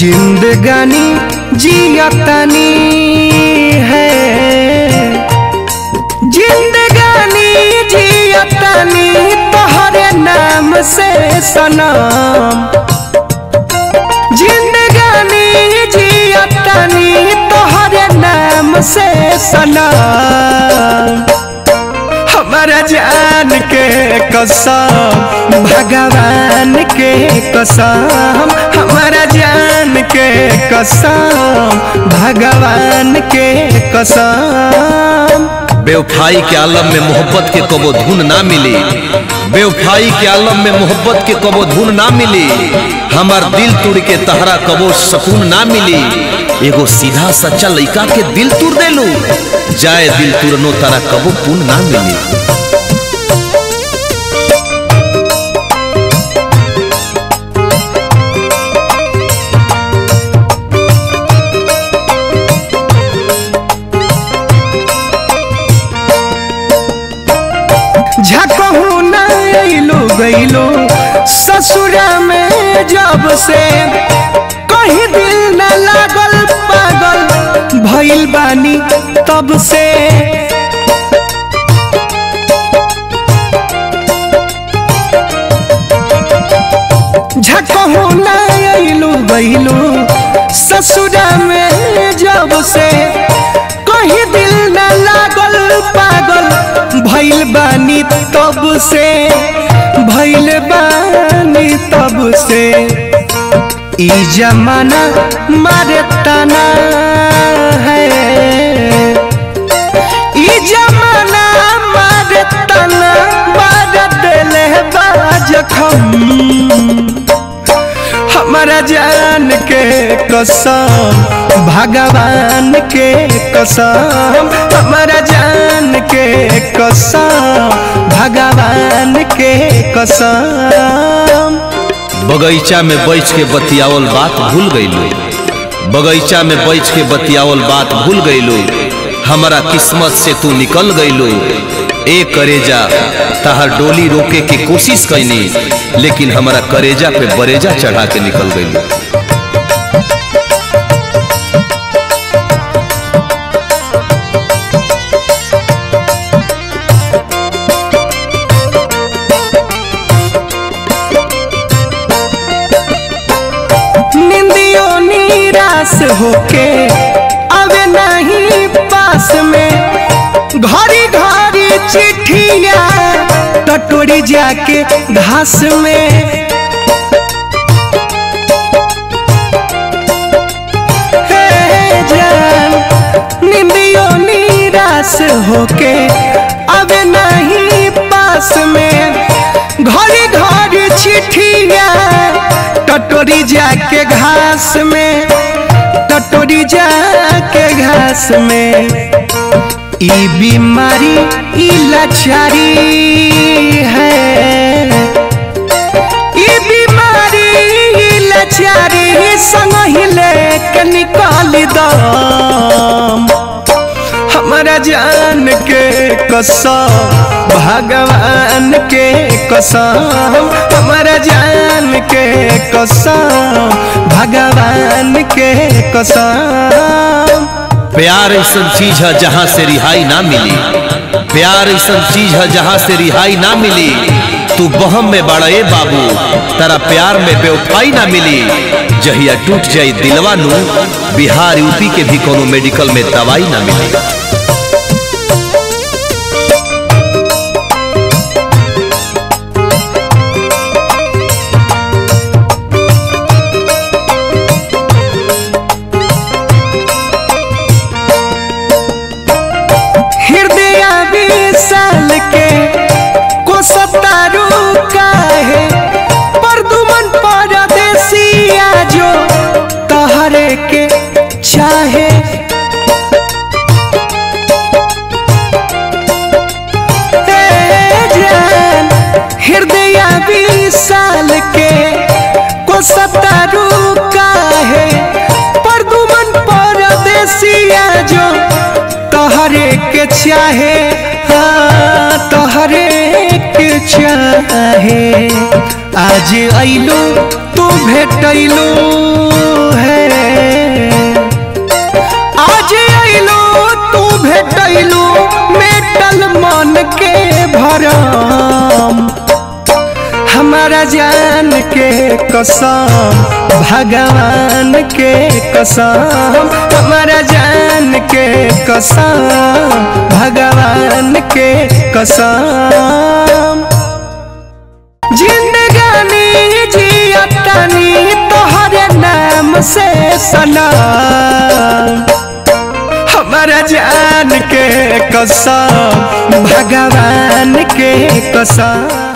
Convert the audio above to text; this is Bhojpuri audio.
जिंदगानी जियतनी है जिंदगानी जियतनी तोहरे नाम से सनम जिंदगानी जियतनी तोहरे नाम से सनम हमारा जान के कसम भगवान के कसम हमारा जान के कसम भगवान के कसम बेवफाई के आलम में मोहब्बत के कबो धुन ना मिली बेवफाई के आलम में मोहब्बत के कबो धुन ना मिली हमार दिल तुड़ के तहरा कबो सकून ना मिली एगो सीधा सच्चा लइका के दिल तुड़ देलू जाए दिल तुरनो तारा कबो पुन ना मिली झकहू न अइलो गइलो ससुरा में जब से कहीं दिल न लागल पागल भइल बानी तब से झकहू न अइलो गइलो ससुरा में जब से कहीं दिल न लागल पागल भइल बानी तब से भइल बानी तब से ई जमाना मारे तना है ई जमाना मारे तना मारे दिले बाजखम हमारा जान के कसम भगवान के कसम हमारा जान के कसम भगवान के कसम बगीचा में बैठ के बतियावल बात भूल गईलू बगीचा में बैठ के बतियावल बात भूल गईलू हमारा किस्मत से तू निकल गईलू ए करेजा तहार डोली रोके की कोशिश कैनी लेकिन हमारा करेजा पे बरेजा चढ़ा के निकल गईलू निंदियों निराश होके अबे नहीं पास में घड़ी घड़ी चिट्ठिया टटोरी जाके घास में हे जान निंदियों निराश होके अब नहीं पास में घड़ी घड़ी चिट्ठिया टटोरी जाके घास में टटोरी जाके घास में ई बीमारी ई लाचारी है ई बीमारी ई लाचारी संग ही लेके निकाल दम हमारा जान के कसम भगवान के कसम हमारा जान के कसम भगवान के कसम प्यार ऐसा चीज है जहाँ से रिहाई ना मिली प्यार ऐसा चीज है जहाँ से रिहाई ना मिली तू बहम में बड़ा ए बाबू तारा प्यार में बेवफाई ना मिली जहिया टूट जाई दिलवा नू बिहार यूपी के भी कोनो मेडिकल में दवाई ना मिली हृदय विशाल के को सतारू काहे परदुमन परदेसिया जो तहरे के चाहे ए जान हृदय विशाल के को सतारू काहे परदुमन परदेसिया जो तोहरे के चाहे हाँ तोहरे के चाहे आज अइलू तू भेटैलू है भेटैलू मेटल मन के भरम हमारा जान के कसम भगवान के कसम हमारा जान के कसम भगवान के कसम जिंदगानी जियतानी तोहरे नाम से सनम हमारा जान के कसम भगवान के कसम